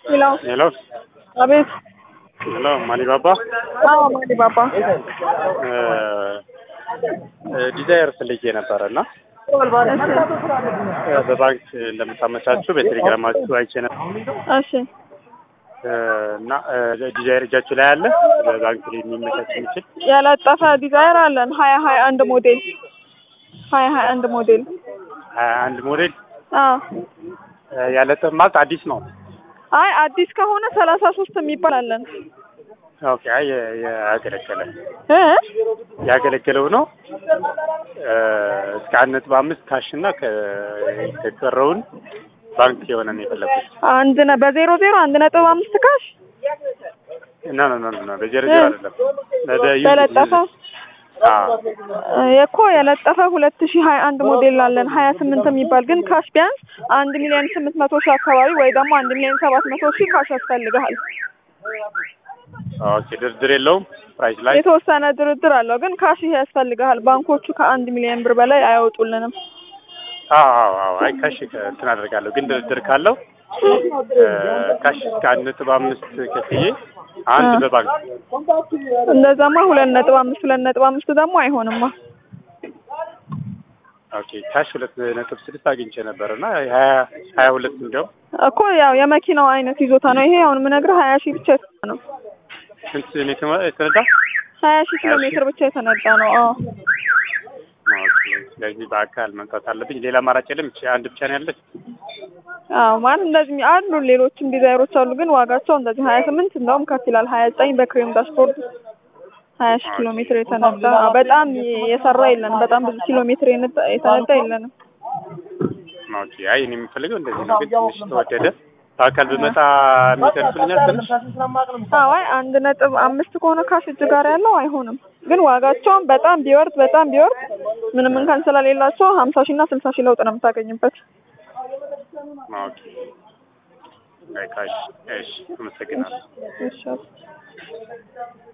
ሄሎ ሄሎ አቤት። ሄሎ ማሊባባ አዎ ማሊ ባባ። ዲዛይር ፈልጌ ነበረ እና በባንክ እንደምታመቻችሁ በቴሌግራማችሁ አይቼ ነበር እሺ እና ዲዛይር እጃችሁ ላይ አለ በባንክ ላይ የሚመቻች የሚችል ያለጠፈ ዲዛይር አለን ሀያ ሀያ አንድ ሞዴል ሀያ ሀያ አንድ ሞዴል ሀያ አንድ ሞዴል አዎ ያለጠፍ ማለት አዲስ ነው። አይ አዲስ ከሆነ ሰላሳ ሶስት የሚባል አለን ኦኬ አይ ያገለገለ እ ያገለገለው ነው እስከ አንድ ነጥብ አምስት ካሽ እና ከቀረውን ባንክ የሆነ ነው የፈለኩት። አንድ ነ በዜሮ ዜሮ አንድ ነጥብ አምስት ካሽ ኖ ኖ ኖ ኖ በጀር ጀር አይደለም በዩዝ በለጠፈ አዎ እኮ የለጠፈ ሁለት ሺህ ሀያ አንድ ሞዴል አለን ሀያ ስምንት የሚባል ግን ካሽ ቢያንስ አንድ ሚሊዮን ስምንት መቶ ሺህ አካባቢ ወይ ደግሞ አንድ ሚሊዮን ሰባት መቶ ሺህ ካሽ ያስፈልግሃል። ኦኬ ድርድር የለውም ፕራይስ ላይ የተወሰነ ድርድር አለው ግን ካሽ ይሄ ያስፈልግሃል። ባንኮቹ ከአንድ ሚሊዮን ብር በላይ አያወጡልንም። አዎ አዎ አዎ አይ ካሽ እንትን አደርጋለሁ ግን ድርድር ካለው ካሽ እስከ አንድ ነጥብ አምስት ከፍዬ አንድ በባንክ እንደዛማ ሁለት ነጥብ አምስት ሁለት ነጥብ አምስት ደግሞ አይሆንማ። ኦኬ ካሽ ሁለት ነጥብ ስድስት አግኝቼ ነበር እና ሀያ ሀያ ሁለት እንዲያውም እኮ ያው የመኪናው አይነት ይዞታ ነው። ይሄ አሁን የምነግርህ ሀያ ሺህ ብቻ የተነዳ ነው። ስንት ነው የተመ- የተነዳ? ሀያ ሺህ ኪሎ ሜትር ብቻ የተነዳ ነው። አዎ ኦኬ ስለዚህ በአካል መምጣት አለብኝ። ሌላ አማራጭ የለም። ይቺ አንድ ብቻ ነው ያለች። አዎ ማለት እንደዚህ አሉ ሌሎችም ዲዛይሮች አሉ፣ ግን ዋጋቸው እንደዚህ ሀያ ስምንት እንደውም ከፍ ይላል። ሀያ ዘጠኝ በክሬም ዳሽቦርድ ሀያ ሺህ ኪሎ ሜትር የተነዳ በጣም የሰራ የለንም። በጣም ብዙ ኪሎ ሜትር የነዳ- የተነዳ የለንም። ኦኬ አይ እኔ የምፈልገው እንደዚህ ነው፣ ግን ትንሽ ተወደደ። በአካል ብመጣ የሚደርሱልኛል ትንሽ አዎ አይ አንድ ነጥብ አምስት ከሆነ ካሽ እጅ ጋር ያለው አይሆንም፣ ግን ዋጋቸውን በጣም ቢወርድ በጣም ቢወርድ ምንም እንኳን ስለሌላቸው ሀምሳ ሺህ እና ስልሳ ሺህ ለውጥ ነው የምታገኝበት። ኦኬ አይ ካሽ እሺ፣ አመሰግናለሁ። እሺ